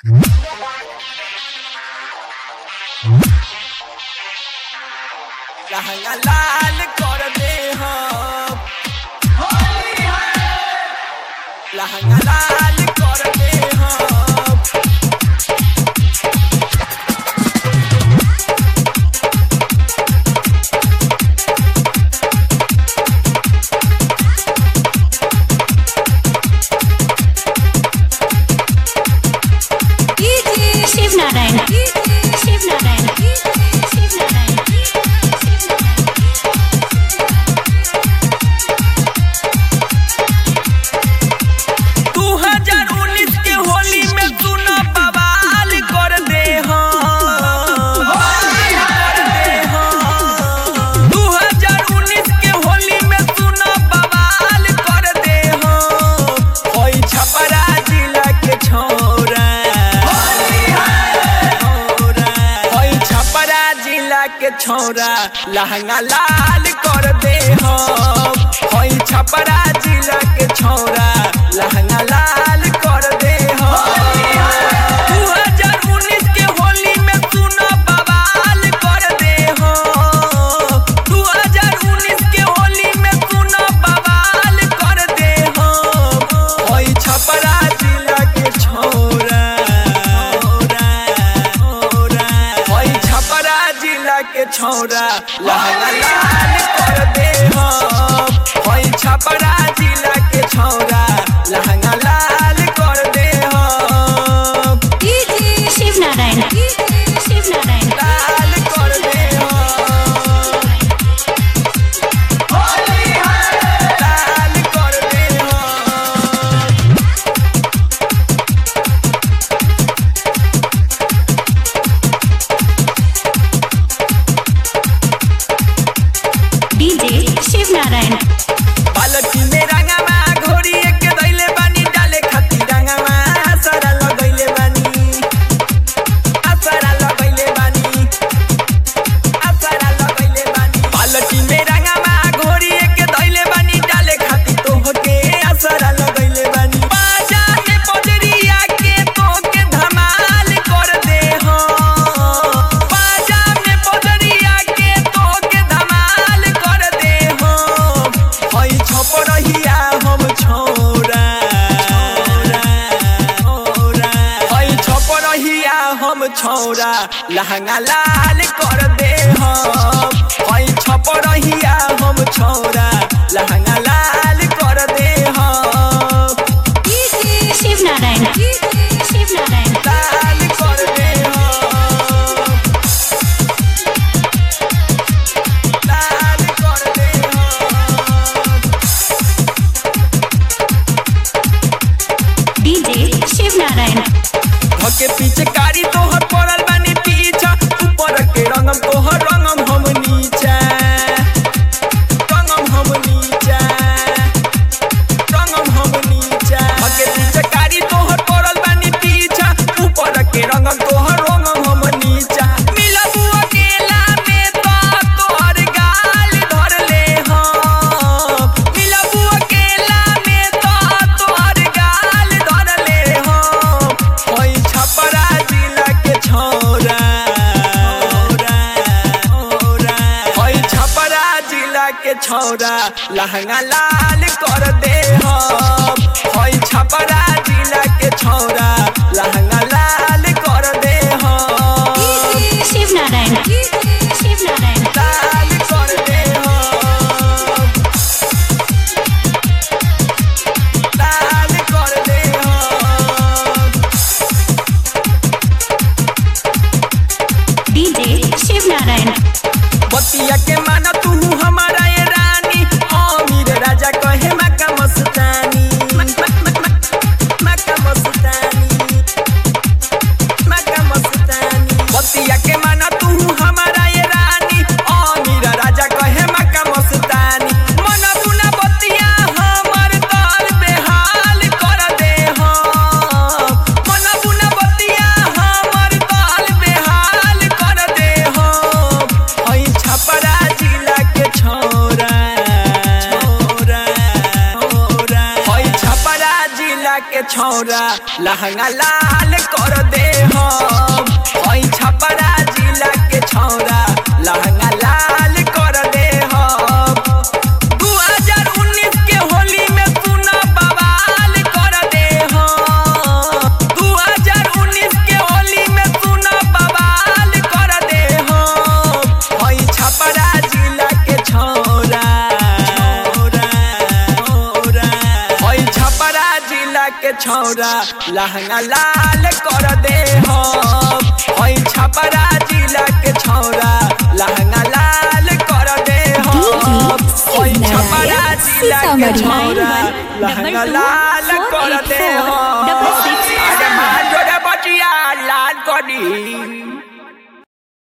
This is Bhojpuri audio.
लहंगा लाल कर दे हम लहंगा लाल कर दे हम शिव नारायण शिव नारायण शिव नारायण दू हजार उन्नीस के होली में तू न बवाल कर दे हम कर दे हम। दू हजार उन्नीस के होली में तू न बवाल कर दे हम होई छपरा जिला के छौरा होई छपरा जिला के छौरा लहंगा लाल कर दे हम होई छपरा जिला के छौरा लहंगा लाल कर दे हम दू हजार उन्नीस के होली में तू न बवाल कर दे हम दू हजार उन्नीस के होली में तू न बवाल कर दे हम होई छपरा जिला के छौरा होई छपरा जिला के छौरा लहंगा लाल कर दे हम होई छपरा जिला के छौरा लहंगा लाल कर दे हम शिव नारायण शिव नारायण लाल कर दे हम लाल कर दे हम डीजे शिव नारायण बालकी में रंगवा घोड़ी के दैले बानी डाले खाती रंगवा सारा लगैले बानी आसारा लगैले बानी आसारा लगैले बानी बालकी में रंगवा घोड़ी के दैले बानी डाले खाती तोहके आसारा लगैले बानी बाजा में बजरिया के तोके धमाल कर दे हम बाजा में बजरिया के तोके धमाल कर दे हम हई छपरहिया हम छौरा हई छपरहिया हम छौरा लहंगा लाल कर दे हम हई छपरहिया हम छौरा लहंगा लाल कर दे हम शिव नारायण शिव नारायण लाल कर दे हम लाल कर दे हम डीजे शिव नारायण धके पीछे कारी तोहर पड़ल बानी पीछा ऊपर के रंगम तोहर रंगम हम नीचा रंगम हम नीचा रंगम हम नीचा धके पीछे कारी तोहर पड़ल बानी पीछा ऊपर के रंगम तोहर रंगम हम नीचा मिलबू अकेला में तो तोहर गाल धर ले हम मिलबू अकेला में तो तोहर गाल धर ले हम होई छपरा जिला के छौरा होई छपरा जिला के छौरा लहंगा लाल कर दे हम होई छपरा जिला के छौरा लहंगा लाल कर दे हम शिव नारायण शिव नारायण लाल कर दे हम लाल कर दे हम डीजे शिव नारायण बतिया के माना तू हमारा ये रानी अमीर राजा कहे मक्का मस्तानी मक्का मस्तानी के छौरा लहंगा लाल कर दे हम हई छपरा जिला के छौरा लहंगा लाल कर दे हम 2019 के होली में सुना बवाल कर दे हम 2019 के होली में सुना बवाल कर दे हम हई छपरा जिला के छौरा हई छपरा जिला के छौरा लहंगा लाल कर दे हम हई छपरा जिला के छौरा लहंगा लाल कर दे हम हई छपरा जिला के छौरा लहंगा लाल कर दे हम अरे मार जोरे बचिया लाल करी